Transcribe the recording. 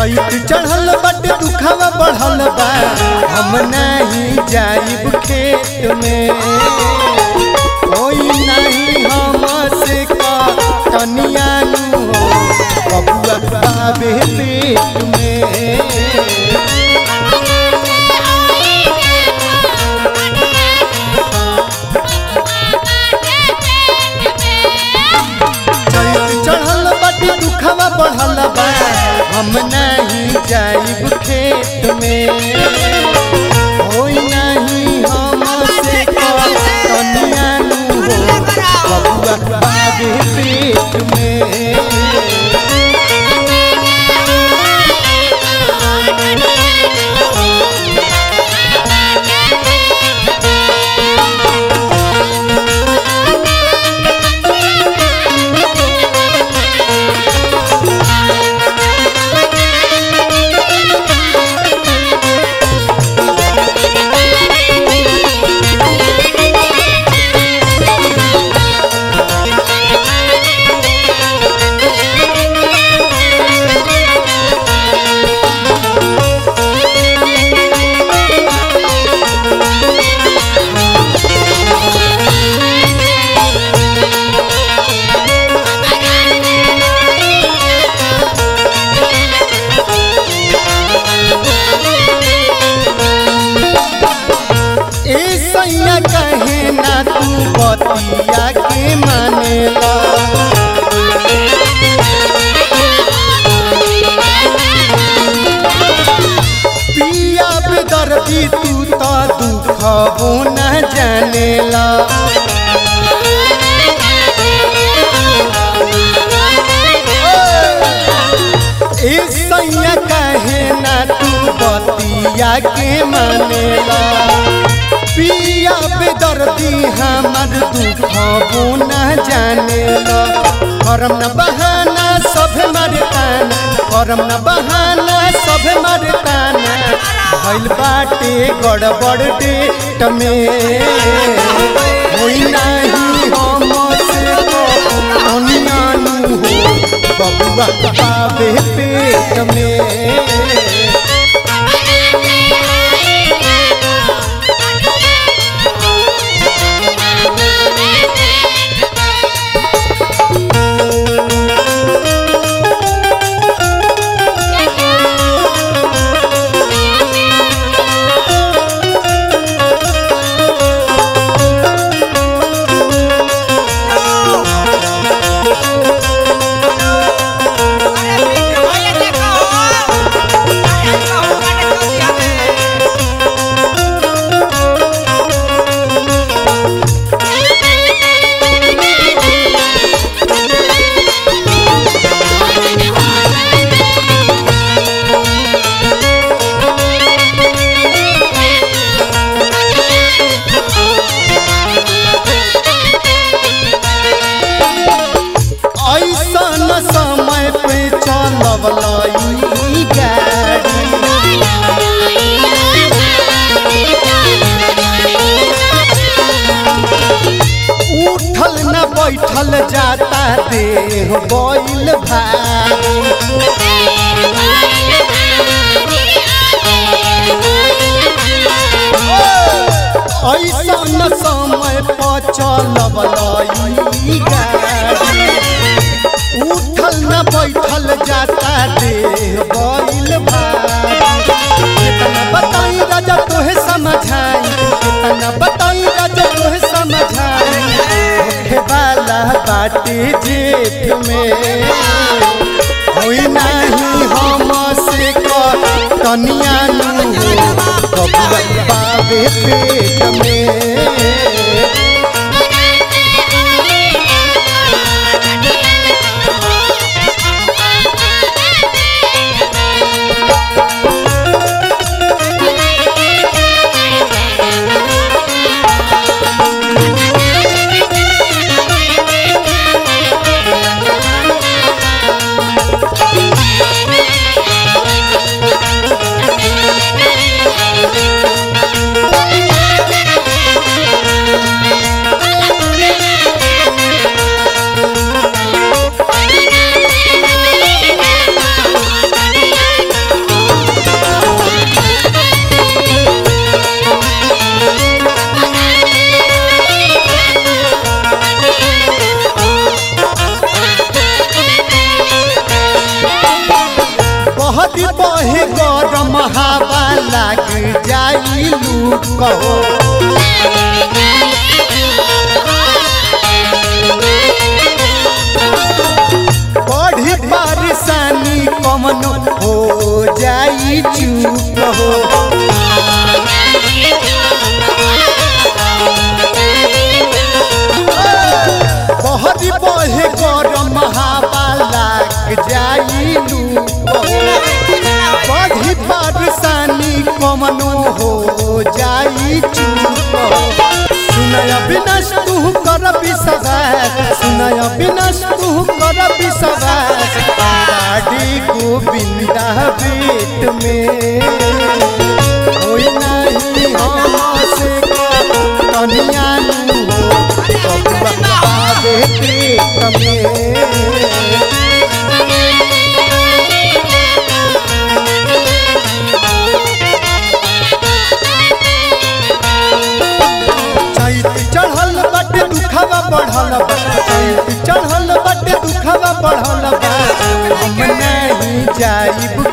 चैत चढ़ल बट दुखवा बढ़ल बा हम नहीं जाइब खेत में कोई नहीं हमसे का तनिया नु हो बबुआ बाबे पेट में चैत चढ़ल बट दुखवा बढ़ल बा हम नहीं जाइब खेत में होई नहीं हमसे का तनिया नु हो बबुआ बाबे पेट में ए सैया कहे ना तू बतिया के मानेला पिया बेदर्दी तू तो दुखबो न जानेला ए सैया कहे ना तू बतिया के मानेला पिया बेदर्दी हमर दुखबो न जानेला करम न बहाना सब मरताना करम न बहाना सब मरताना भइल बाटे गड़बड़ डेट में होई नाही हमसे को अनियानु हो बबुआ पावे पेट में ऐसन समय पे चलवलाई गाड़ी उठल न बैठल जाता देह बैल भारी ऐसन समय पर चलवलाई गाड़ी उठल न बैठल जाता देह बैल भारी कितना बताई राजा तोहे समझाई कितना बताई राजा तोहे समझाई होखे वाला बाटे जेठ में होई नाही हमसे क तनिया नु बबुआ पावे पेट में बहे गरम हवा लाग जाई लू कहो बड़ी परेशानी कमन हो जाई चुप हो बहरी बहे गरम हवा लाग जाई लू कहो बड़ी परेशानी कमन हो जाई चुप हो सुनय विनाश तू कर विश्वास सुनय विनाश तू कर विश्वास गाड़ी गोविंदा पेट में होई नहीं हमसे कनिया हो बबुआ पेट में चैत चढ़ल बटे दुखवा बढ़ल बा चैत चढ़ल बटे दुखवा बढ़ल बा हम नहीं जाइब